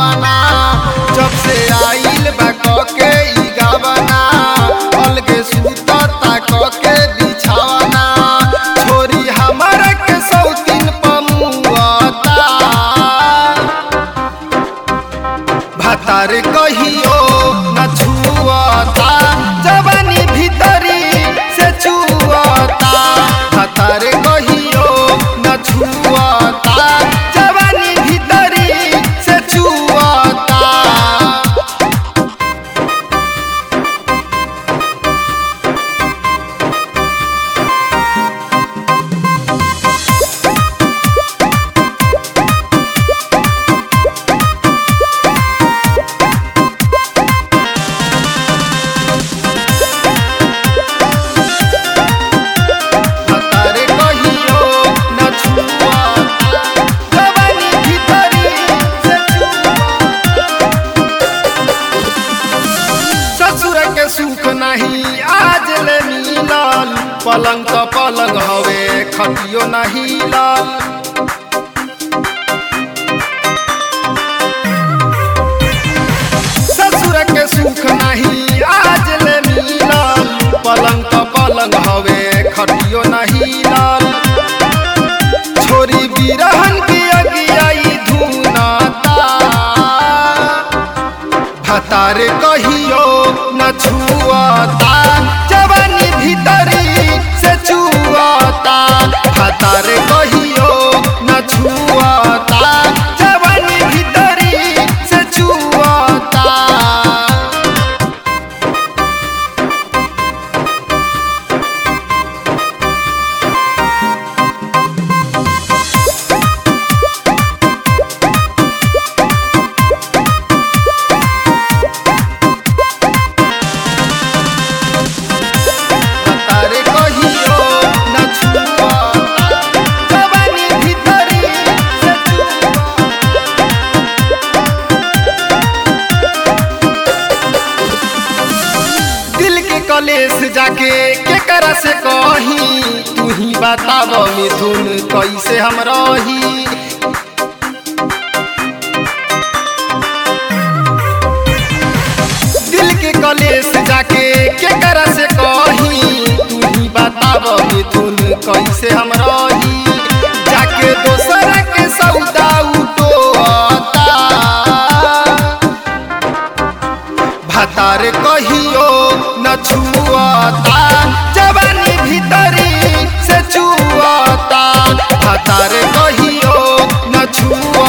भावना जब से आइल बा के ई गावना अलगे सुतता के बिछावना छोरी हमर के सौतीन पमुआता भातार कहियो न छुअता जवानी भीतरी से छुअता भातार कहियो न छुअता जवानी भीतरी से छुअता भतारे कहियो न छुअता जवानी भीतरी से छुअता ससुर के सुख नहीं आज ले मिलल पलंग तो पलंग हवे खतियो नहीं लाल ससुर के सुख नहीं आज ले मिलल पलंग तो पलंग हवे खटियो नहीं लाल छोरी बिरहन की अगियाई धुनाता भतारे कहियो न छुआता जवानी भीतरी से छुआता भतारे कहियो न छुआता जवानी भीतरी से छुआता तारे कहियो न छुआता जवानी भीतरी से छुआता दिल के कलेस जाके केकरा से कही तू ही बताब मिथुन कैसे हम रही दिल के कलेस जाके केकरा से कही तू ही बताब मिथुन कैसे हम रही जाके दोसरा के सौदा उठोता भातार कहियो न छुआता जवानी भीतरी से छुआता भातार कहियो न छुआ